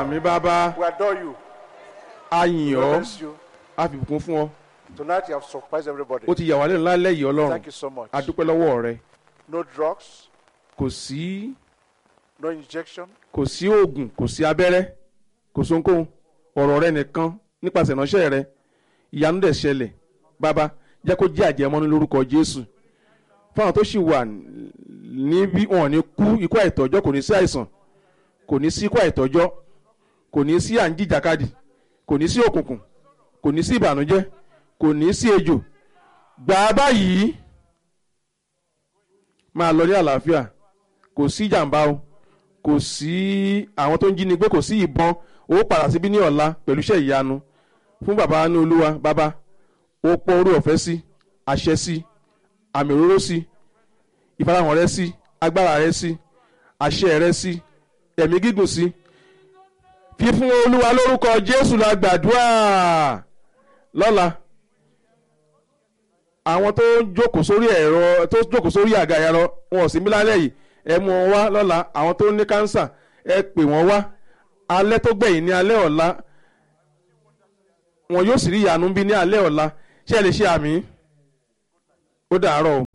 àmì bàbá We adore you. a yìn We ọ́ bless you. a fi bùkún fún ọ Tonight you have surprised everybody. ó ti yà wá lẹ́nu lálẹ́ yìí ọlọ́run Thank you so much. a dúpẹ́ lọ́wọ́ rẹ No drugs, kò sí no injection. kò sí oògùn kò sí abẹ́rẹ́ kò sí ohunkóhun ọ̀rọ̀ rẹ nìkan nípasẹ̀ ìránṣẹ́ rẹ ìyanu dẹ̀ ṣẹlẹ̀ bàbá jẹ́ kó jẹ́ àjẹmọ́nú lórúkọ jésù fáwọn tó sì wà níbí wọn ò ní kú ikú àìtọ́jọ́ kò ní sí àìsàn kò ní sí ikú àìtọ́jọ́ kò ní sí à ń jìjàkadì kò ní sí òkùnkùn kò ní sí ìbànújẹ́ kò ní sí ejò gbà á báyìí máa lọ ní àlàáfíà kò sí ìjàmbá o kò sí àwọn tó ń jíni gbé kò sí ìbọn ó padà síbí ní ọ̀la pẹ̀lú iṣẹ́ ìyanu fún bàbá ní olúwa bàbá ó pọ́ orí ọ̀fẹ́ sí àṣẹ sí àmì òróró sí ìfarahàn rẹ sí agbára rẹ sí àṣẹ rẹ sí ẹ̀mí gígùn sí fífún olúwa lórúkọ jésù la gbàdúrà lọ́la àwọn tó ń jókòó sórí ẹ̀rọ tó jókòó sórí àga ẹ̀rọ wọn ò sí mí lálẹ́ yìí ẹ mú wọn wá lọ́la àwọn tó ní kánsà ẹ pè wọ́n wá alẹ́ tó gbẹ̀yìn ní alẹ́ ọ̀la wọn yóò sì rí ìyanu bí ní alẹ́ ọ̀la ṣé ẹ lè ṣe àmì ó dàárọ̀ o.